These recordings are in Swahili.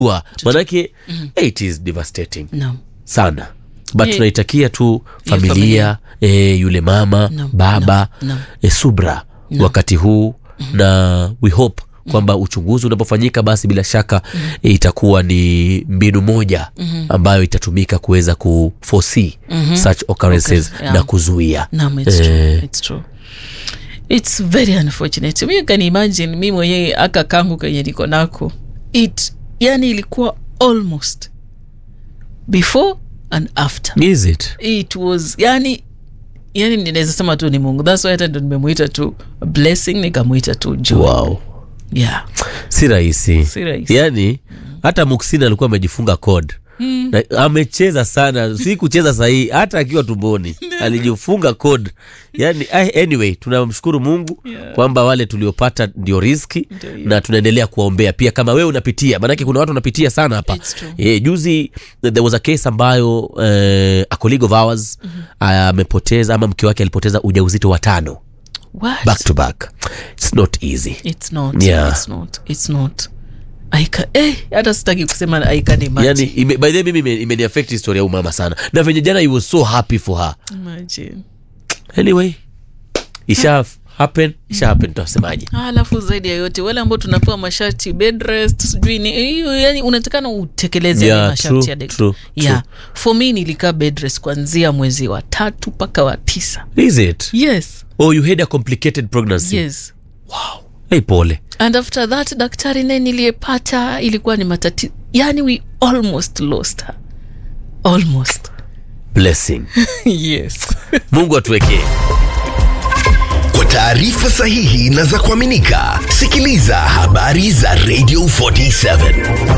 Wa- manake eh, it is devastating Naam. sana but Eh, tunaitakia tu familia. familia eh, yule mama Naam, baba naam, naam. eh, subra wakati huu na we hope kwamba uchunguzi unapofanyika basi bila shaka eh, itakuwa ni mbinu moja ambayo itatumika kuweza kuforesee such occurrences Okay, yeah. na kuzuia Naam, it's Eh. true. It's true. It's very unfortunate. Mi can imagine mi mwenyewe aka kangu kenye niko nako it yani ilikuwa almost before and after is it it was yani yani ninaweza sema tu ni mungu thats why hata ndo nimemwita tu blessing nikamwita tu joy wow yeah si rahisi Si rahisi. yani hata muksina alikuwa amejifunga code Na, amecheza sana si kucheza sahii hata akiwa tumboni alijifunga code yani ah, anyway tunamshukuru mungu Yeah. kwamba wale tuliopata ndio riski Ndio hiyo. na tunaendelea kuwaombea pia kama wewe unapitia maanake kuna watu wanapitia sana hapa It's true. Eh, juzi there was a case ambayo eh, a colleague of ours amepoteza ama mke wake alipoteza ujauzito wa tano what back to back it's not easy it's not Yeah. it's not it's not I ca- eh, hata sitaki kusema I can imagine. yani ime, by the way mimi ime- imeniaffect historia ya umama sana na venye jana he was so happy for her Imagine. anyway isha happen isha happen tutasemaje Ah, alafu zaidi ya yote wale ambao tunapewa masharti bed rest sijui ni hiyo yani unatakana utekeleze Yeah, yale masharti true, ya daktari. true, yeah. for me nilikaa bed rest kuanzia mwezi wa tatu mpaka wa tisa is it yes oh you had a complicated pregnancy yes wow hey pole and after that daktari naye niliyepata ilikuwa ni matatizo yani we almost lost her almost blessing yes mungu atuwekee Kwa taarifa sahihi na za kuaminika, sikiliza habari za Radio 47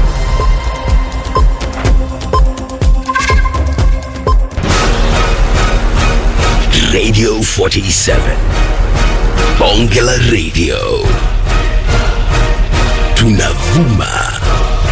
Radio 47 Bonge la Radio, tunavuma